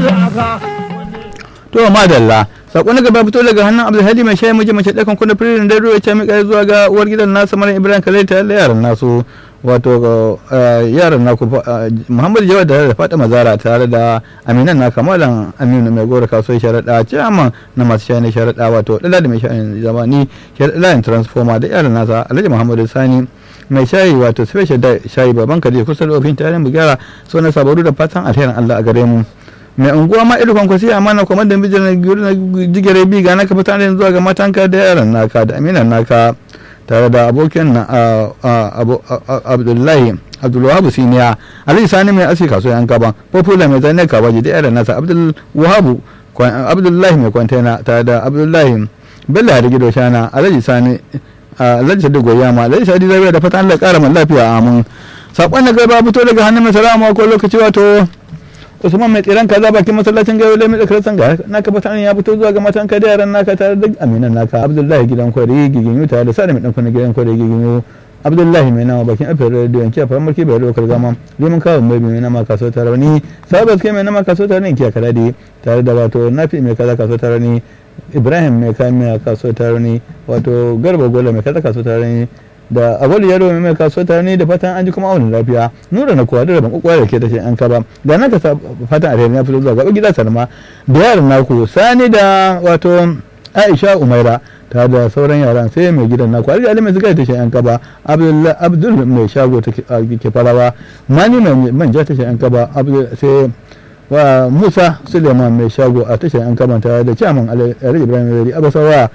to madalla sako na gaba fito daga hannun abdulhadi mai shayi miji mace ɗakan kuna firin da ruwa ce mika zuwa ga uwar gidan nasa mara ibrahim kalai tare da yaran nasu wato yaran naku muhammadu jawad da fatima zara tare da aminan na kamalan aminu mai gora kasuwar sharaɗa ciyaman na masu shayi sharaɗa wato ɗala da mai shayi zamani sharaɗa transformer da yaran nasa alhaji muhammadu sani mai shayi wato special da shayi baban kaje kusa da ofin tarin bugara so na sabaru da fatan alherin allah a gare mu mai unguwa ma irin kwankwasi a mana kuma da mijin na jigare bi ga naka fita zuwa ga matanka da yaran naka da aminan naka tare da abokin na abdullahi abdulwahabu siniya alhaji sani mai asi kaso yan kaba popular mai zane kabaji da yaran nasa abdulwahabu abdullahi mai kwantena tare da abdullahi bello da gido shana alhaji sani alhaji sadi goyama alhaji sadi zabiya da fatan allah kara man lafiya amin sakon da gaba fito daga hannun mai salama ko lokaci wato usman mai tsiran kaza bakin masallacin gayo lai mai tsakarar ga naka fatan ya fito zuwa ga matan ka da yaran naka tare da aminan naka abdullahi gidan kwari giginyu tare da sani mai dan kwanan gidan kwari giginyu abdullahi mai nama bakin afiyar radio yanki a fara mulki bai lokal gama liman kawo mai mai nama kaso tare ni sabas kai mai nama kaso tare ni kiya kaladi tare da wato nafi mai kaza kaso tare ni ibrahim mai kayan mai kaso tare ni wato garba gola mai kaza kaso tare ni da abuwa yaro mai mai kasuwa tare ne da fatan an ji kuma aunin lafiya nura na kuwa da rabin kwakwara da ke tashi an kaba da nan ka fatan alheri ya fito zuwa gaba gida salma da yaran naku sani da wato aisha umaira ta da sauran yaran sai mai gidan naku alhaji ali mai zigar tashi an kaba abdul mai shago ke farawa mani mai manja tashi an kaba sai wa musa suleiman mai shago a tashar an kamanta da ciyaman alhaji ibrahim yari abasawa